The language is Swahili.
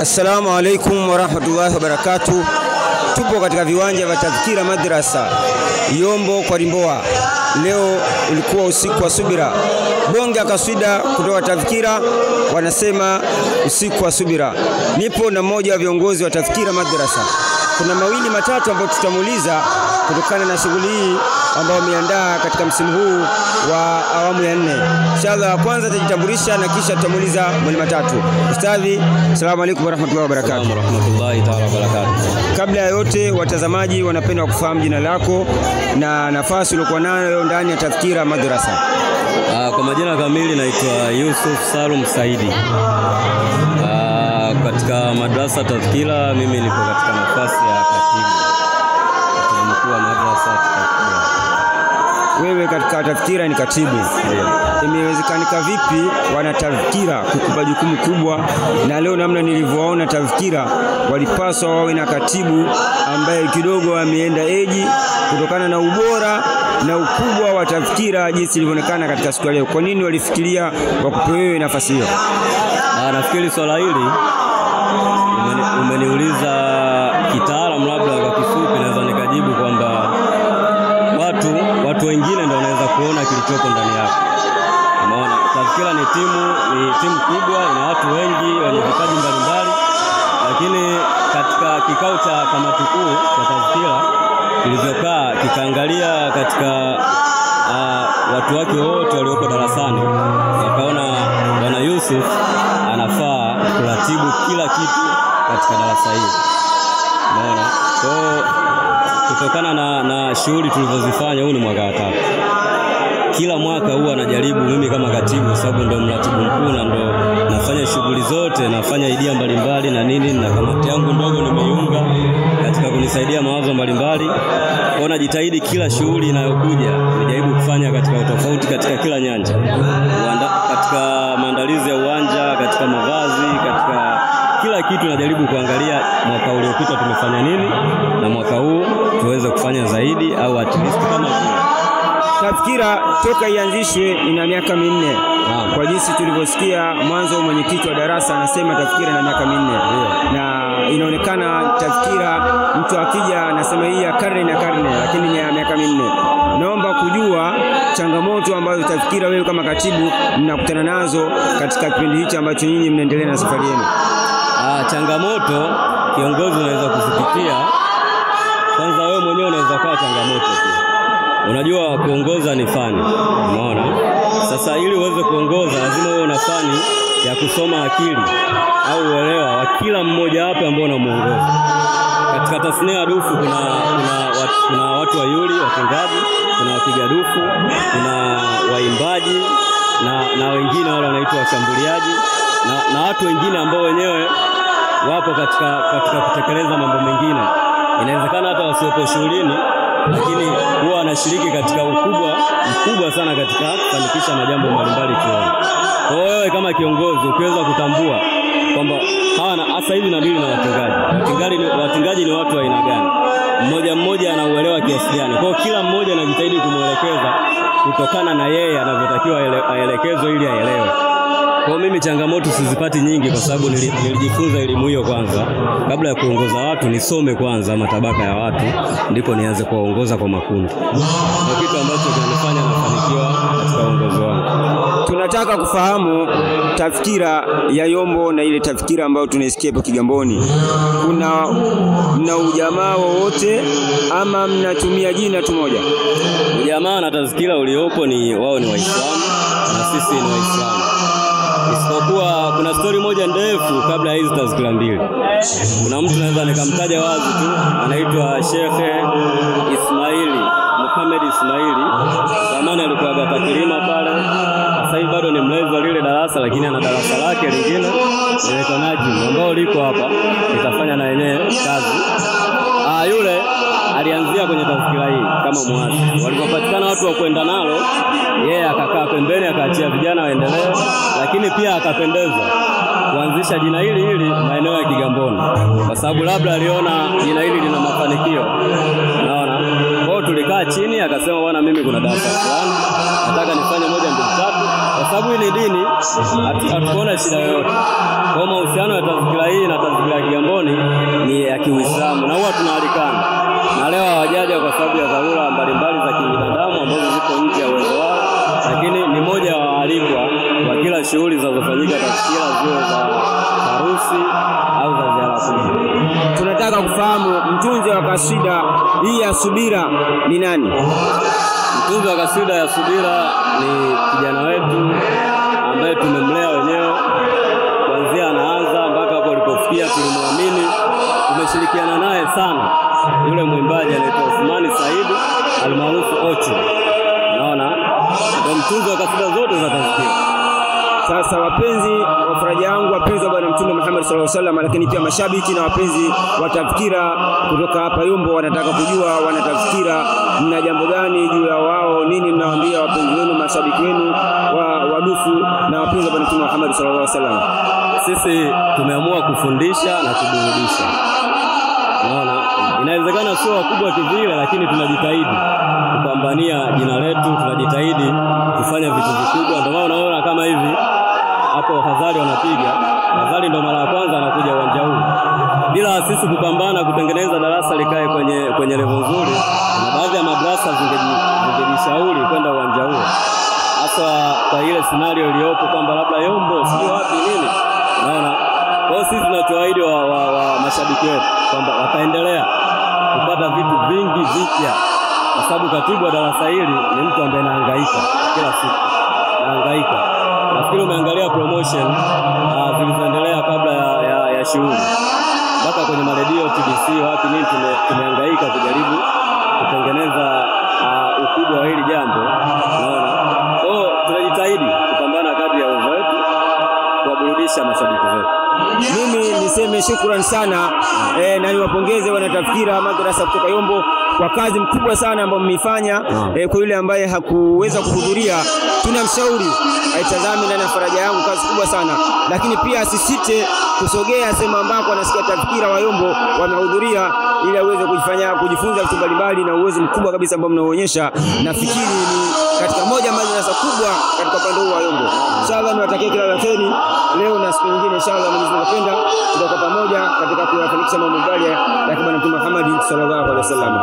Assalamu alaikum warahmatullahi wabarakatuh. Tupo katika viwanja vya Tadhkira Madrasa Yombo kwa Limboa. Leo ulikuwa usiku wa subira, bonge kaswida kutoka Tadhkira wanasema usiku wa subira. Nipo na mmoja wa viongozi wa Tadhkira Madrasa. Kuna mawili matatu ambayo tutamuuliza kutokana na shughuli hii ambao wameandaa katika msimu huu wa awamu ya nne. Inshallah, kwanza atajitambulisha na kisha tutamuuliza mawili matatu. Ustadhi, asalamu alaykum warahmatullahi wabarakatuh. warahmatullahi taala wabarakatuh. Kabla ya yote, watazamaji wanapenda kufahamu jina lako na nafasi uliokuwa nayo ndani ya Tadhkira Madrasa. Ah, kwa majina kamili naitwa Yusuf Salum Saidi. Ah, katika madrasa Tadhkira mimi nipo katika nafasi ya katibu katibu mkuu wa madrasa Tadhkira. Wewe katika Tadhkira ni katibu, imewezekanika vipi wana Tadhkira kukupa jukumu kubwa? Na leo namna nilivyowaona Tadhkira, walipaswa wawe na katibu ambaye kidogo ameenda eji kutokana na ubora na ukubwa wa Tadhkira jinsi ilivyoonekana katika siku ya leo. Kwa nini walifikiria wakupe wewe nafasi hiyo? Ah, nafikiri swala hili umeni, umeniuliza kitaalamu, labda kwa kifupi naweza nikajibu kwamba watu watu wengine ndio wanaweza kuona kilichopo ndani yako. Umeona, Tadhkira ni timu ni timu kubwa, ina watu wengi wenye vipaji mbalimbali, lakini katika kikao cha kamati kuu cha Tadhkira kilivyokaa kikaangalia katika uh, watu wake wote walioko darasani, wakaona bwana Yusuf anafaa kuratibu kila kitu katika darasa hili. Umeona, kwa hiyo kutokana na, na shughuli tulivyozifanya, huu ni mwaka wa tatu. Kila mwaka huwa najaribu mimi kama katibu, sababu ndo mratibu mkuu na ndo nafanya shughuli zote, nafanya idea mbalimbali na nini, na kamati yangu ndogo nimeiunga katika kunisaidia mawazo mbalimbali. Kwa najitahidi kila shughuli inayokuja nijaribu kufanya katika utofauti katika kila nyanja, Uanda, katika maandalizi ya uwanja, katika mavazi, katika kila kitu najaribu kuangalia mwaka uliopita tumefanya nini na mwaka huu tuweze kufanya zaidi au at least kama vile. Tadhkira toka ianzishwe ina miaka minne. Naam. Kwa jinsi tulivyosikia mwanzo, mwenyekiti wa darasa anasema Tadhkira ina miaka minne na inaonekana Tadhkira mtu akija anasema hii ya karne na karne, lakini ni ya miaka minne. Naomba kujua changamoto ambazo Tadhkira wewe kama katibu mnakutana nazo katika kipindi hichi ambacho nyinyi mnaendelea na safari yenu. Ah, changamoto kiongozi unaweza kuzipitia. Kwanza wewe mwenyewe unaweza kuwa changamoto pia. Unajua kuongoza ni fani, umeona? Sasa ili uweze kuongoza lazima uwe una fani ya kusoma akili au uelewa wa kila mmoja wapo ambao unamuongoza. Katika tasnia ya dufu kuna, kuna, watu, kuna watu wayuli watengaji, kuna wapiga dufu, kuna waimbaji na, na wengine wale wanaitwa washambuliaji na, na watu wengine ambao wenyewe wapo katika, katika kutekeleza mambo mengine. Inawezekana hata wasiopo shughulini, lakini huwa wanashiriki katika ukubwa mkubwa sana katika kufanikisha majambo mbalimbali chuoni. Kwa hiyo wewe kama kiongozi ukiweza kutambua kwamba hawa na hasa hivi nadili na watengaji. Watengaji ni, watengaji ni watu wa aina gani? Mmoja mmoja anauelewa kiasi gani? Kwa hiyo kila mmoja anajitahidi kumwelekeza kutokana na yeye anavyotakiwa aele- aelekezwe ili aelewe. Kwa hiyo mimi changamoto sizipati nyingi, kwa sababu nili- nilijifunza elimu hiyo kwanza. Kabla ya kuongoza watu, nisome kwanza matabaka ya watu, ndipo nianze kuwaongoza kwa makundi. Ndio kitu ambacho kinanifanya nafanikiwa katika uongozi wangu. Tunataka kufahamu tafkira ya Yombo na ile tafkira ambayo tunaisikia hapo Kigamboni. Kuna mna ujamaa wowote ama mnatumia jina tu moja? Ujamaa na tazkira uliopo ni wao ni Waislamu na sisi ni Waislamu, isipokuwa kuna stori moja ndefu kabla ya hizi tazkira mbili. Kuna mtu naweza nikamtaja wazi tu, anaitwa Shekhe Ismaili Muhammad Ismaili. Zamani alikuwa gata kilima pale, sasa hivi bado ni mlezi wa lile darasa, lakini ana darasa lake lingine linaitwa Najim ambao liko hapa, litafanya na yenyewe kazi. Ah, yule alianzia kwenye tazkira hii kama mwasi. Walipopatikana watu wa kwenda nalo, yeye akakaa pembeni, akaachia vijana waendelee, lakini pia akapendezwa kuanzisha jina hili hili maeneo ya Kigamboni, kwa sababu labda aliona jina hili lina mafanikio, naona Kwa hiyo tulikaa chini, akasema bwana, mimi kuna darasa fulani nataka nifanye moja mbili tatu, kwa sababu hii ni dini, hatu- hatukuona shida yoyote. Kwa hiyo mahusiano ya tazkira hii na tazkira ya Kigamboni ni ya Kiuislamu na huwa tunaalikana, na leo hawajaja kwa sababu ya dharura mbalimbali za kibinadamu ambazo ziko nje ya uwezo wao, lakini ni moja wa waalikwa wa kila shughuli zinazofanyika tazkira, ziwe za harusi au za ziara kubwa. Tunataka kufahamu mtunzi wa kasida hii ya subira ni nani? Mtunzi wa kasida ya subira ni kijana wetu ambaye tumemlea wenyewe kuanzia anaanza mpaka hapo alipofikia, tulimwamini, tumeshirikiana naye sana. Yule mwimbaji anaitwa Uthmani Saidi almaarufu Ochu, unaona, ndio mtunzi wa kasida zote za tazkira. Sasa wapenzi wa faraja yangu, wapenzi wa Bwana Mtume Muhammad sallallahu alaihi wasallam, lakini pia mashabiki na wapenzi wa tafkira kutoka hapa Yombo wanataka kujua wanatafkira mna jambo gani juu ya wao, nini mnawaambia wapenzi wenu, mashabiki wenu wa wadufu na wapenzi wa Bwana Mtume Muhammad sallallahu alaihi wasallam. Sisi tumeamua kufundisha na kuburudisha. Unaona, inawezekana sio wakubwa kivile, lakini tunajitahidi kupambania jina letu, tunajitahidi kufanya vitu vikubwa. Ndio maana unaona kama hivi hapo wafadhali wanapiga. Wafadhali ndo mara ya kwanza anakuja uwanja huu. Bila sisi kupambana kutengeneza darasa likae kwenye kwenye level nzuri, na baadhi ya madrasa zingeji- zingejishauri kwenda uwanja huo hasa kwa ile scenario iliyopo kwamba labda Yombo sijui wapi nini, unaona. Kwa hiyo sisi tunachoahidi wa, wa, wa mashabiki wetu kwamba wataendelea kupata vitu vingi vipya, kwa sababu katibu wa darasa hili ni mtu ambaye anahangaika kila siku, anahangaika. Nafikiri umeangalia promotion uh, zilizoendelea kabla ya, ya, ya shughuli mpaka kwenye maredio TBC wapi nini, tume, tumehangaika kujaribu kutengeneza uh, ukubwa wa hili jambo, unaona. Kwa hiyo tunajitahidi kupambana kadri ya uwezo wetu kuwaburudisha mashabiki zetu. Mimi niseme shukrani sana eh, na niwapongeze wanatafkira madrasa kutoka Yombo kwa kazi mkubwa sana ambayo mmeifanya. Eh, kwa yule ambaye hakuweza kuhudhuria, tunamshauri aitazame ndani ya faraja yangu, kazi kubwa sana lakini pia asisite kusogea sehemu ambako anasikia tafkira wa Yombo wanahudhuria, ili aweze kujifanya kujifunza vitu mbalimbali na uwezo mkubwa kabisa ambao mnaonyesha. Nafikiri ni katika moja madrasa kubwa katika upande huu wa Yombo. Inshallah niwatakie kila la kheri leo na siku nyingine, inshallah Mwenyezi Mungu akipenda, tutakuwa pamoja katika kuyafanikisha mambo mbalimbali ya Bwana Mtume Muhammad sallallahu alaihi wasallam.